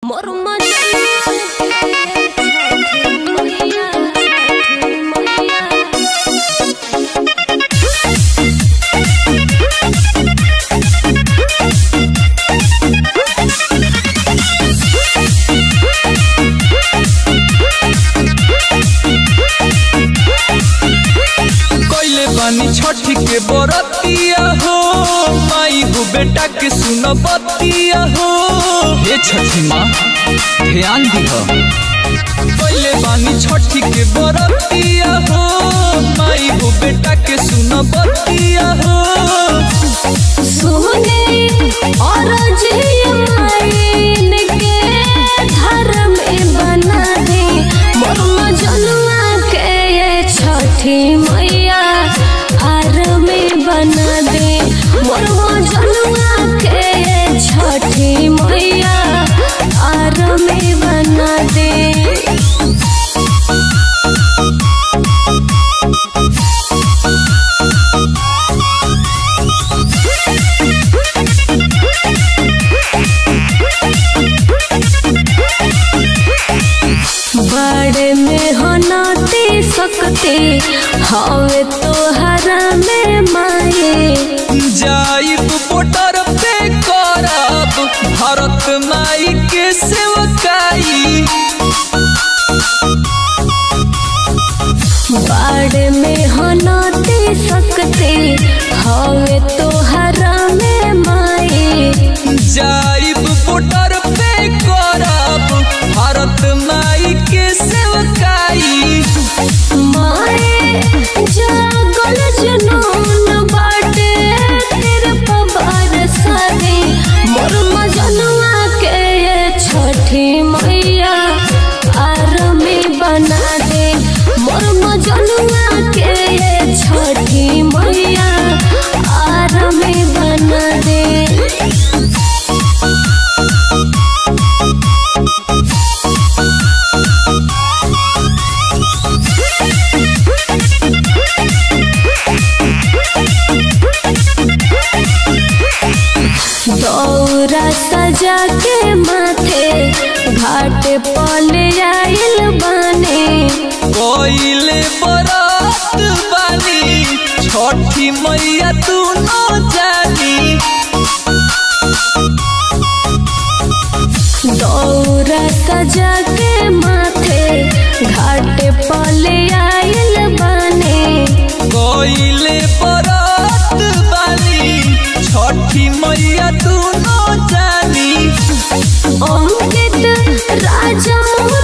मोर मजनू मैया मैया कैले बानी छठी के बरतिया हो माई हो बेटा के सुन बतिया हो हे छठी माँ ध्यान दिह कैले बानी छठी के बरतिया हो माई हो बेटा के सुन बतिया हो सुने और जियमाइन के घर में बना दे मोर मजनुआ के ये छठी मैया आर में बना दे मोर मजनुआ के ये छठी मैया आर में बना दे बड़े में होनाती सकते हवे तोहरा में माए जाइब बॉर्डर पे करब भारत माई के सेवकाई बड़े में होनाती सकते हवे तोहरा में माए जाइब बॉर्डर पे करब भारत माई के सेवकाई माए जागल जुनून बाटे तेरे पबार सादे मोर मजनुआ के ये छठी मैया आर में बना दे मोर मजनुआ के ये छठी मैया आर में बना दे दौरा सजा के माथे घाट पल आइल बने कोइले बरात बानी छठी मैया तू न जानी दौरा सजा के माथे घाट पल आइल बने कोइले बरात बानी छठी मैया तू न जानी अंकित राजा